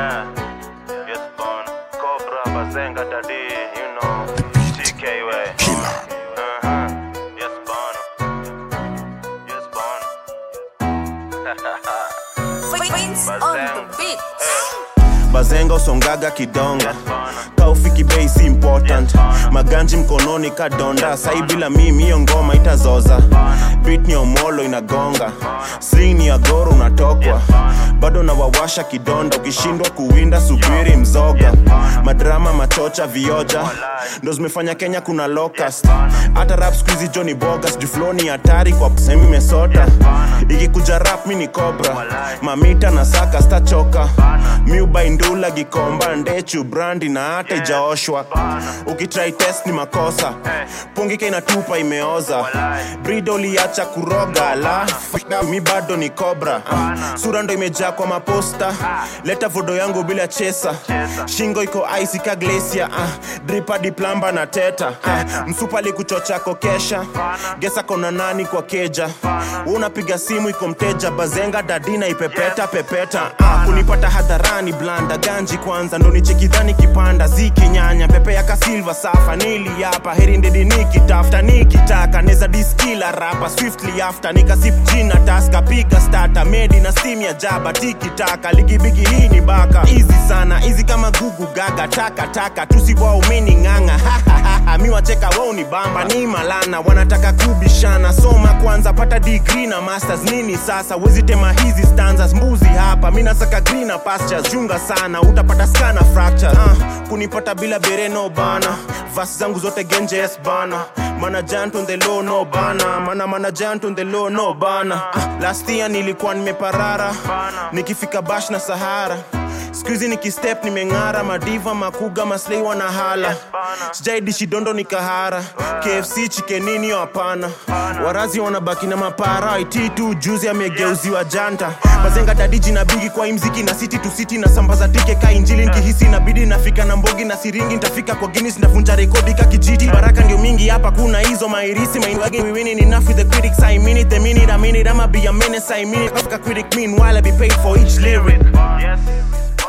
Yeah. Yes, born. Cobra, Bazenga, Daddy, you know. TK way. Uh-huh. Yes, born. Yes, born. Wins on the beat. bazenga usongaga kidonga Yes, born. kaufiki bei si important maganji mkononi kadonda sai bila mimi hiyo ngoma itazoza bit ni omolo inagonga sling ya goro unatokwa bado nawawasha kidonda ukishindwa kuwinda subiri mzoga madrama machocha vioja ndo zimefanya kenya kuna locust hata rap skuizi joni bogas jufloni hatari kwa semi mesota ikikuja rap mi ni cobra mamita na saka stachoka miubaindula gikomba ndechu brandi na hata ijaoshwa ukitrai test ni makosa pungika inatupa imeoza brido liacha kuroga la mi bado ni cobra Ah, sura ndo imejaa kwa maposta leta vodo yangu bila chesa shingo iko ice ka glacia ah, dripa diplamba na teta ah, msupa likuchocha kokesha gesa kona nani kwa keja unapiga simu iko mteja bazenga dadina ipepeta pepeta ah, kunipata hadharani blanda ganji kwanza ndo nichekidhani kipanda ziki nyanya pepe ya kasilva safa nili hapa heri ndedi nikitafta nikitaka neza diskila rapa swiftly after nikasip jina taska piga stata medi na steam ya jaba tikitaka ligibigi hii ni baka easy sana easy kama gugu gaga taka taka tusiwaumini ng'ang'a hahahaha mi wacheka wao ni bamba ni malana wanataka kubishana soma kwanza pata degree na masters nini sasa wezi tema hizi stanzas mbuzi hapa mi nasaka green pastures junga sana utapata skana fracture uh, kunipata bila bereno bana vas zangu zote genje yes bana mana giant on the low no bana mana mana giant on the low no bana uh, last year nilikuwa nimeparara nikifika bash na sahara skuizi nikistep nimeng'ara madiva makuga maslei wanahala sijaidishi dondo ni kahara kfc chikenini hapana warazi wanabaki na mapara it tu juzi amegeuziwa janta mazenga dadiji na bigi kwa imziki na city to city na sambaza tike ka injili nkihisi inabidi nafika na mbogi na siringi ntafika kwa guinness navunja rekodi ka kijiti baraka ndio mingi hapa kuna hizo mairisi mainwagi we winning enough with the critics i mean it the minute i mean it i'ma be a menace i mean it Africa critic meanwhile i be paid for each lyric Yes.